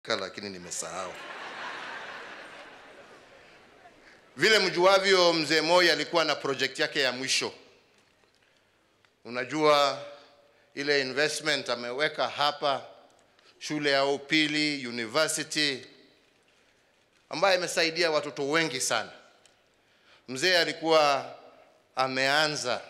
lakini nimesahau. Vile mjuavyo, mzee Moi alikuwa na project yake ya mwisho. Unajua ile investment ameweka hapa, shule ya upili, university ambayo imesaidia watoto wengi sana. Mzee alikuwa ameanza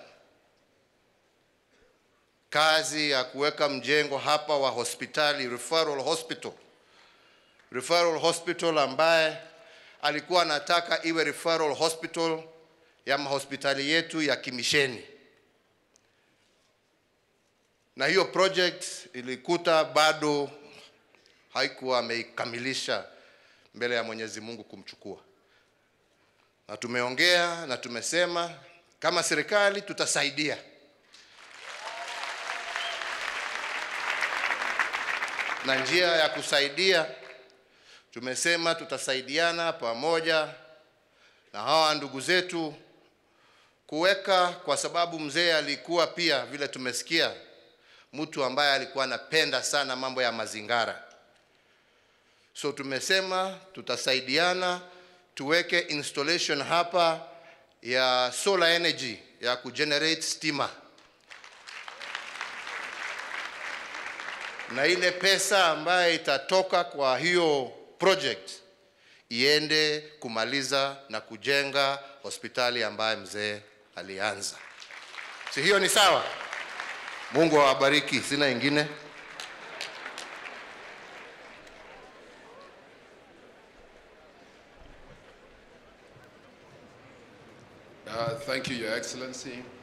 kazi ya kuweka mjengo hapa wa hospitali referral hospital, referral hospital ambaye alikuwa anataka iwe referral hospital ya mahospitali yetu ya kimisheni, na hiyo project ilikuta bado haikuwa ameikamilisha mbele ya Mwenyezi Mungu kumchukua, na tumeongea na tumesema kama serikali tutasaidia na njia ya kusaidia tumesema tutasaidiana pamoja na hawa ndugu zetu kuweka, kwa sababu mzee alikuwa pia vile tumesikia mtu ambaye alikuwa anapenda sana mambo ya mazingara. So tumesema tutasaidiana tuweke installation hapa ya solar energy ya kugenerate stima na ile pesa ambayo itatoka kwa hiyo project iende kumaliza na kujenga hospitali ambayo mzee alianza. Si hiyo ni sawa? Mungu awabariki, sina ingine. Uh, Thank you, Your Excellency.